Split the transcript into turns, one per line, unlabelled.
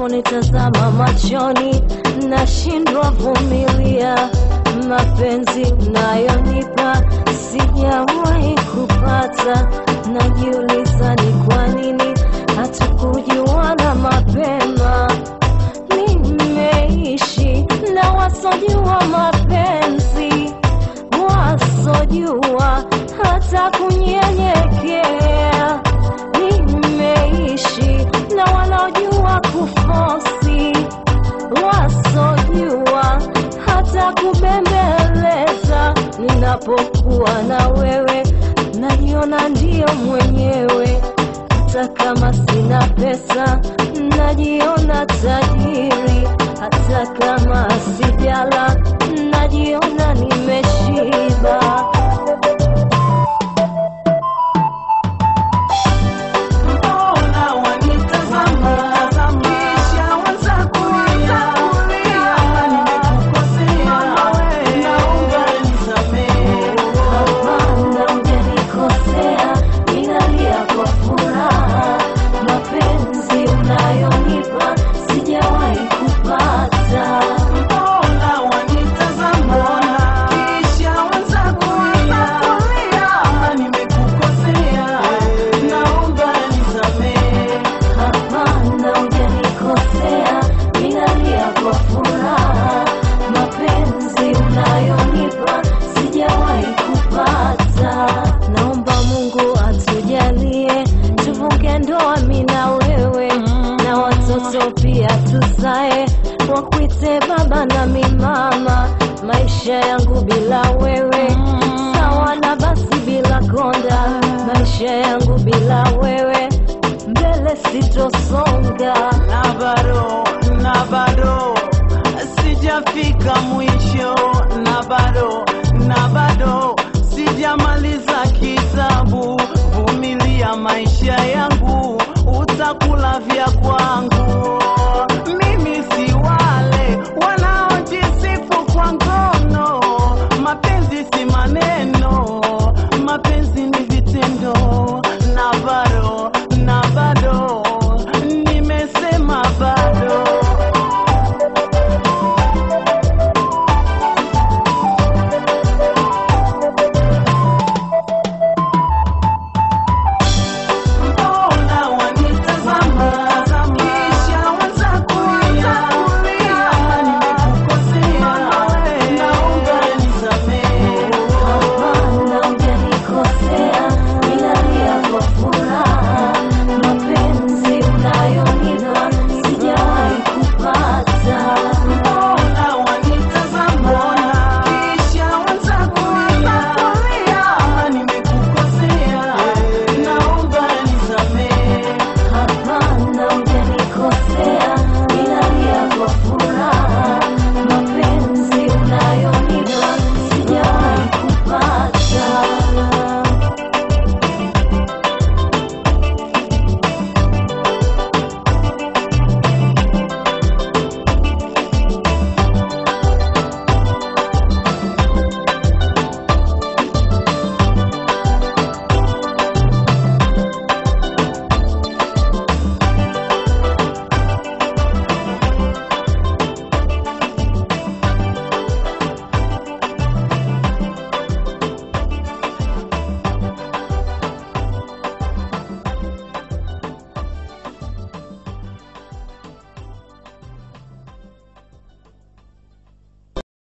unaponitazama machoni, nashindwa vumilia. Mapenzi unayonipa sijawahi kupata, najiuliza ni kwa nini hatukujuana mapema. Nimeishi na wasojua mapenzi, wasojua hata kunyenyekea. Nimeishi na wanaojua kufosi, wasojua hata kubembeleza. Ninapokuwa na wewe, najiona ndiyo mwenyewe hata kama sina pesa najiona tajiri, hata kama sijala najiona nimeshiba.
Mbona wanitazama kisha waanza kulia? Kama nimekukosea, naomba nisamehe.
Hapana, hujanikosea, ninalia kwa furaha. Mapenzi unayonipa sijawahi kupata.
Mbona wanitazama kisha waanza kulia? Kama nimekukosea, naomba nisamehe.
Hapana, hujanikosea, ninalia kwa furaha. Mapenzi unayonipa sijawahi kupata. Naomba Mungu atujalie tuvuke ndoa, mimi na wewe, na watoto pia tuzae, wakuite baba na mi mama. Maisha yangu bila wewe sawa na basi bila konda, maisha yangu bila wewe mbele sitosonga.
na bado na bado sijafika mwisho, na bado na bado sijamaliza kitabu. Vumilia maisha yangu, utakula vya kwangu.